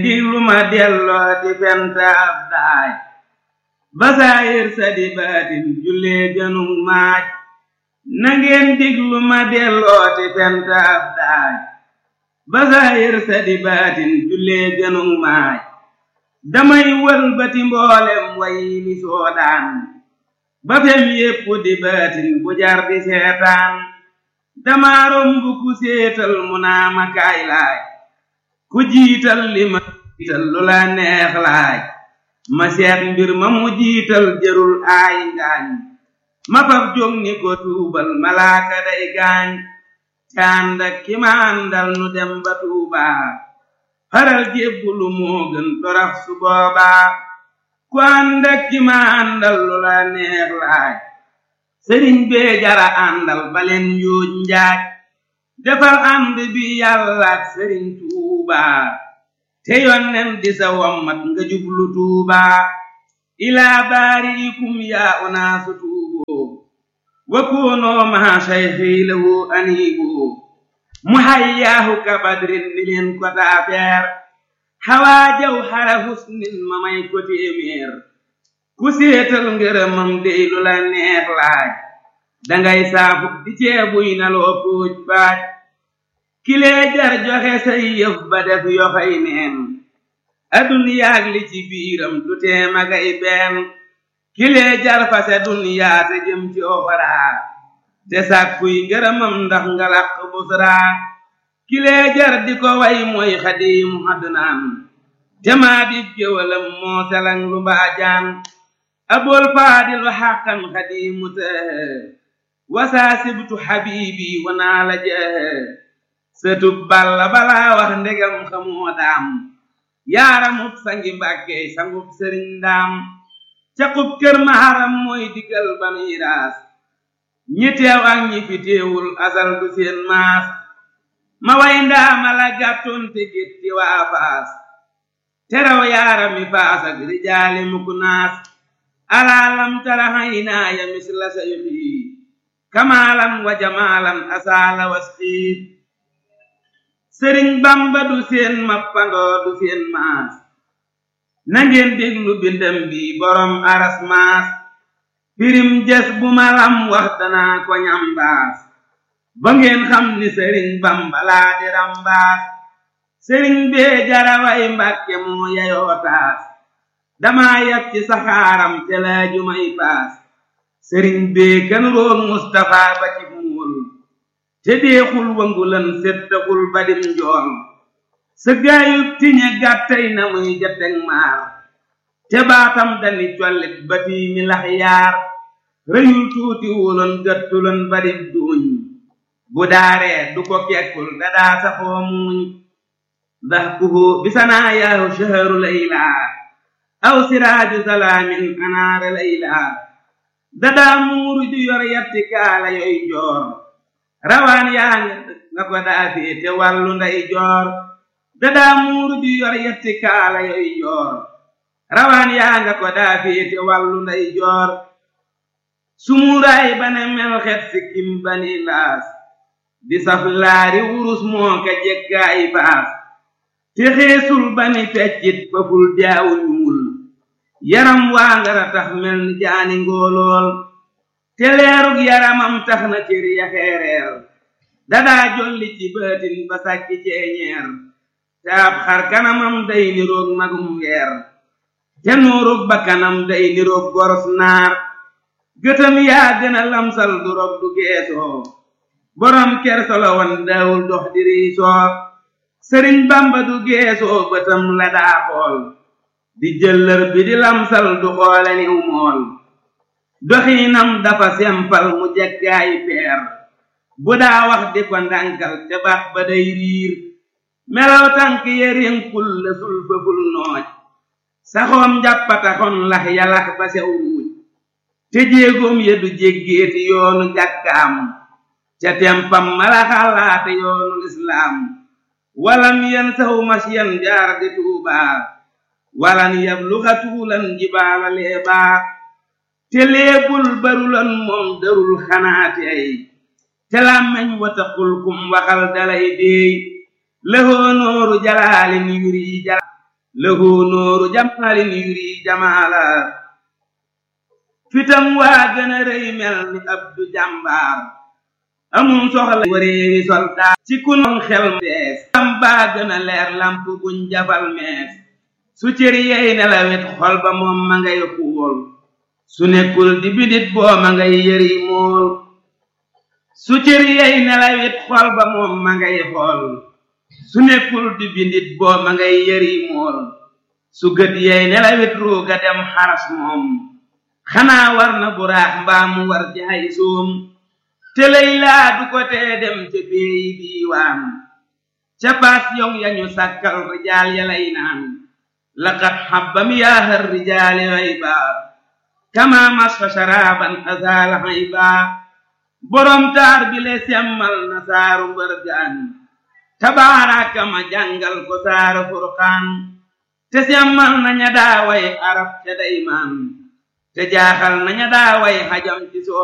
diglu ma delloo di fenta ab daaj basaayir sa di baatin jullee gënug maaj nangeen diglu ma delloo di fenta ab daaj basaayir sa di baatin jullee gënug maaj damay wëlbati mboolem way mi soodaan ba fem yépp di baatin bu jar di seetaan dama romb ku séetal mu naa ma kaay laaj ku jiital li ma jiital lu la neex laaj ma seet mbir ma mu jiital jërul aay ngaañ ma fab jóg ni ko tuubal malaaka day gaañ cànd ak ki ma àndal nu dem ba tuubaa faral jébbulu moo gën torax su boobaa ku ànd ak ki ma àndal lu la neex laaj sëriñ bee jara àndal baleen yuuj njaaj defal ànd bi yàlla ak sëriñ tuubaa te yonnen di sa wommat nga jublu tuubaa ilaa baariikum yaa unaasu tuuboo wa koonoo maa sayxii lahu aniiboo mu hayyaahu ka badrin ni leen ko taafeer xawaa jaw xara husnin ma may ko téeméer ku séetal ngërëmam dey lu la neex laaj dangay saafu di ceebuy na loo póoj baaj kilee jar joxe say yëf ba def yoxoy neen aduniyaag li ci biiram du tee magay benn kilee jar fase duniyaa te jëm ci oxoraa te sàkkuy ngërëmam ndax nga làq busraa kilee jar di ko way mooy xadiimu adnaan te maa di géwalam moo selang lu mbaajaan abul faadilu xaqan xadiimu tëhë wasaa sibtu xabiibi wanaa la jëhë sëtub balla balaa wax ndegam xamoo daam yaaramub sangi mbàkkey sangub sëriñ daam caqub kër maharam mooy digal banuy raas ñi teew ak ñi fi teewul asal du seen maas ma way ndaama la gàttoon te gétti waa faas teraw yaarami faas ak rijaali mukk naas alaalam tara haynaaya misla sayxi kamaalan wa jamaalan asaala wasxiit sëriñ bamba du seen mappandoo du seen maas nangeen déglu bindam bi borom aras maas pirim jes bu ma lam wax danaa ko ñambaas ba ngeen xam ni sëriñ bamba laa di rambaas sëriñ bee jaraway mbàkke moo yayoo taas damaa yab ci saxaaram te laaju may paas sëriñ bee kan roog mustafa ba ci muul te deexul wangulan settaxul badim njool sa gaayub tiñe gàttay na muy jateg maar te baatam dani collit batii mi lax yaar rëyul tuuti wuloon gëttuloon badib duuñ bu daaree du ko kekkul dadaa saxoo muuñ ndax kuhu bisanaa yaahu shaharu laylaa aw siraaju salaamin anaara laylaa dadaa muuru ju yor yatti kaala yoy joor rawaan yaa nga ko daa féete wàllu nday joor dadaa muuru ju yor yatti kaala yoy joor rawaan yaa nga ko daa féete wàllu nday joor sumuuraay bane mel xet sikkim bani laas di saf laari wurus moo ka jekkaay baas te xeesul bani feccit faful jaawu ñuul yaram waa ngara tax mel ni jaani ngóolool te leerug yaramam tax na cër ya xeereer dadaa jolli ci baatin ba sàkki ceeñeer te ab xar kanamam day niroog magum weer te nuurug bakkanam day niroog goros naar gëtam yaa gën a lamsal du rob du geesoo borom kersolo wan daawul dox di riisoo sëriñ bamba du geesoo bëtam la daa xool di jëllër bi di lamsal du xoole niw mool doxiinam dafa sempal mu jeggaayi peer bu daa wax di ko ndànkal te bax ba day riir melaw tànk yerinkul la sul fëful nooj saxoom njàppataxon lax yalax ba sew ruuj te jéegoom ya du jéggeeti yoonu jàkkaam ca tempam mala xalaate yoonu lislaam walam yen saw masyan jaar di tuubaa walan yabluxa tuulan jibaala leebaa te leebul barulan moom darul xanaate ay te làmmeñ wataqul kum waxal dalay deey lëhoo nooru jalaalin yuri jala lahu nooru jamaalin yuri jamaala fitam waa gën a rëy mel ni abdu jàmbaar amum soxla wareewi soldaar ci kunoon xel dees am baa gën a leer lamp buñ jafal mees su cër yey nelawet xol ba moom ma ngay xuwol su nekkul di bidit boo ma ngay yëri mool su cër yey nelawet xol ba moom ma ngay xool su nekkul di bindit boo ma ngay yëri mool su gët yey nelawet ruuga dem xaras moom xanaa war na buraax mbaa mu war jaay soom te lay laa du ko tee dem ca péeyi diiwaan ca baas yow yañu sàkkal rijaal ya lay naan laqad xabbam yaahar rijaali hayba kama masfa sharaban azaal hayba borom taar bi le semmal na saaru mbërgaan tabaaraka ma jàngal ko saaru furqaan te semmal na ña daaway arab ca daymaan te jaaxal na ña daaway xajam ci soo